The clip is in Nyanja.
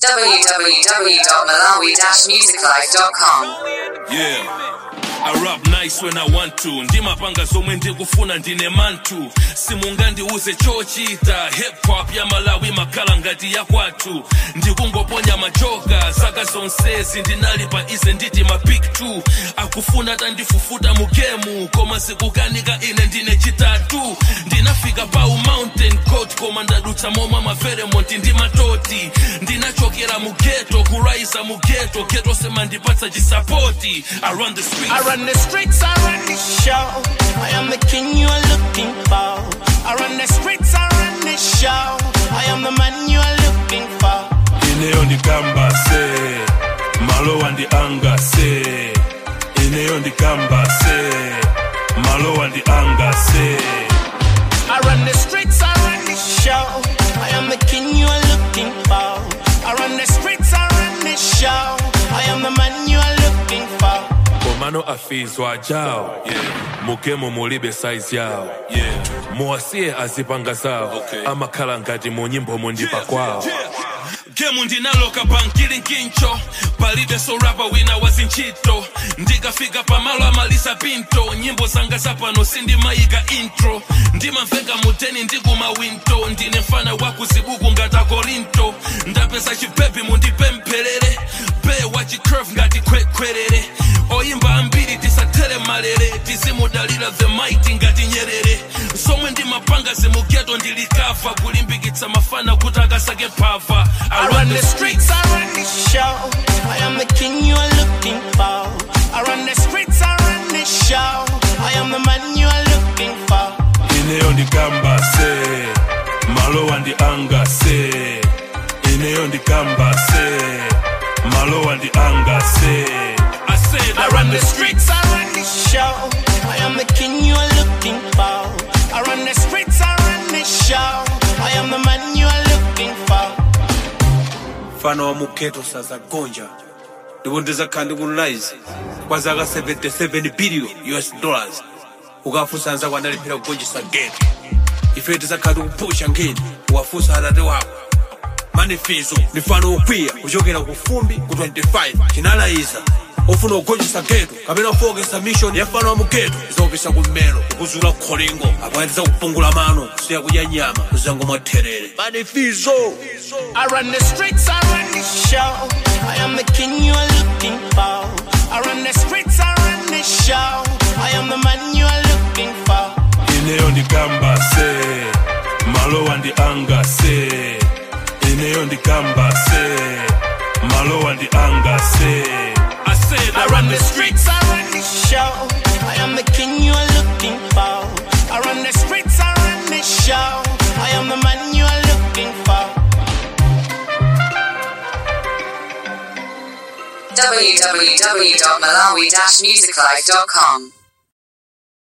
www.malawi-musiclife.com. Yeah. I rap nice when I want to ndimapanga zomwe ndikufuna ndine mantu simungandiuze chochita hip hop ya malawi makhala ngati ya kwathu ndikungoponya machoka zaka zonsezi ndinali pa ize nditi mapik 2 akufuna tandifufuta mu gemu koma sikukanika ine ndine chitatu ndinafika pau mountain coat koma ndadutsa momwe maferemonti ndi matoti ndinachokera mu geto kuraisa mu geto geto semandipatsa chisapoti i run the streets I run the streets, I run the show. I am the king you are looking for. I run the streets, I run the show. I am the man you are looking for. ineyo ndikamba se malowa ndi anga se ineyo ndikamba se malowa ndi anga se I run the streets, I run the show. I am the king you are looking for. I run the streets, I run the show. I am the man you are looking for. komano afizwa jawo mugemo mulibe saizi yawo muwasiye azipanga zawo Okay. amakhala ngati mu nyimbo mundipa kwawo gemu ndinaloka bankili nkincho palibe sorapa wina wazinchito ndikafika pamalo amalisa pinto nyimbo zanga zapano sindimayika intro ndimamveka muteni ndikumawinto ndine mfana wakuzibuku ngata korinto ndapeza chipepi mundipempherere be wachicurve ngati kwekwerere oyimba ambiri tisatere malere tizimudalira the mighty ngati nyerere zomwe ndimapanga zimugeto ndilikava kulimbikitsa mafana kuti akasake phava I run the streets, I run the show. I am the king you are looking for. I run the streets, I run the show. I am the man you are looking for. ineyo ndikamba se malowa ndi anga se ineyo ndikamba se malowa ndi anga se I said I run the streets, I run the show. I am the king you are looking for. I run the streets, I run the show. I am the man you are looking for. mfano wa muketo sasa gonja ndipo ndizakhala ndikunlize kwa zaka 77 billion us dollars ukafunsa anzako analiphira kugonjesa geto ife tizakhala tikupusha nkhani ukafunsa atate wako manifizo ndi mfano wokwiya kuchokera ku fumbi ku 25 chinalayiza ofuna kugonjesa geto kapena kufokesa mission ya mfano wa mugeto izakupisa kummelo kukuzula kholingo akwayatiza kupungula mano kusiya kudya nyama kuzango mwatherere manifizo I run the streets, I run the show. I am the king you are looking for. I run the streets, I run the show. I am the man you are looking for. ineyo ndikamba se malowa ndi anga se ineyo ndikamba se malowa ndi anga se I said I run the streets, I run the show. I am the king you are looking for. I run the streets, I run the show. I am the man you are looking for. www.malawi-musiclife.com.